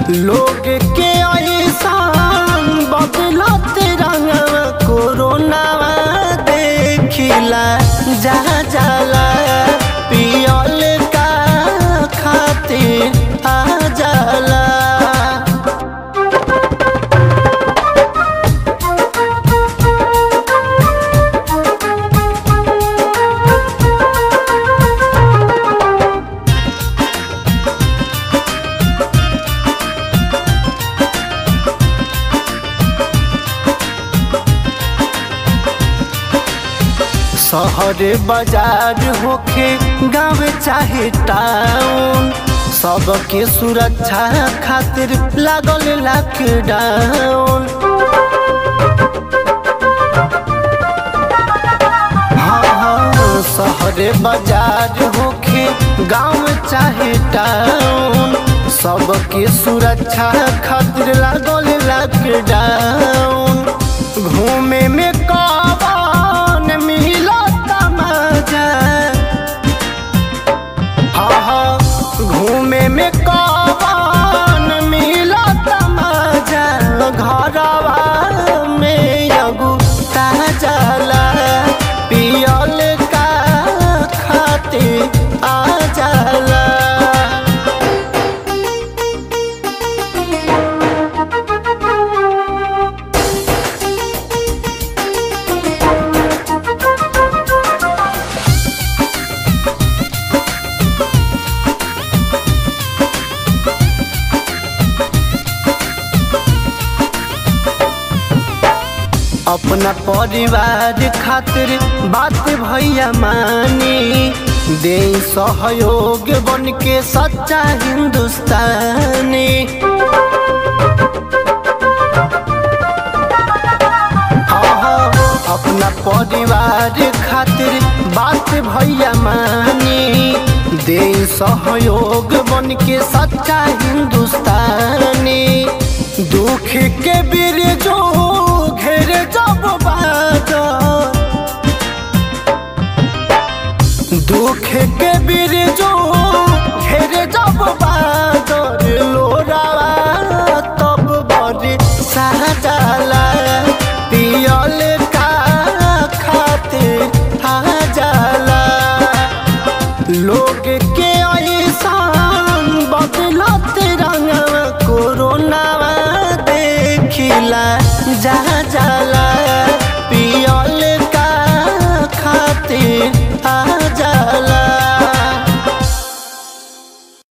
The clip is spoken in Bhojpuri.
लोग के ऐसान बदलत रंगवा कोरोना देखिला जा जाला पियल का खातिर आ जाला शहर बाजार होखे गाँव चाहे टाउन सबके सुरक्षा खातिर लागल लॉकडाउन हाँ हाँ शहर बाजार होखे गाँव चाहे टाउन सबके सुरक्षा खातिर लागल लॉकडाउन घूमे में कवन मिलत मजा हाँ हाँ घूमे में कवन मिलत मजा घरवा में एगो ताजला पियल का खातिर आ जाला अपना परिवार खातिर बात भैया मानी दे सहयोग बन के सच्चा हिंदुस्तानी हाँ, अपना परिवार खातिर बात भैया मानी दे सहयोग बन के सच्चा हिंदुस्तानी दुख के बीर जो घेर जब बादल दुख के बीर जो घेर जब बादल लोरावा तब बड़ी सहजाला पियल का खातिर आ जाला लोग के ऐसान बदलत रंगवा कोरोना देखिला जा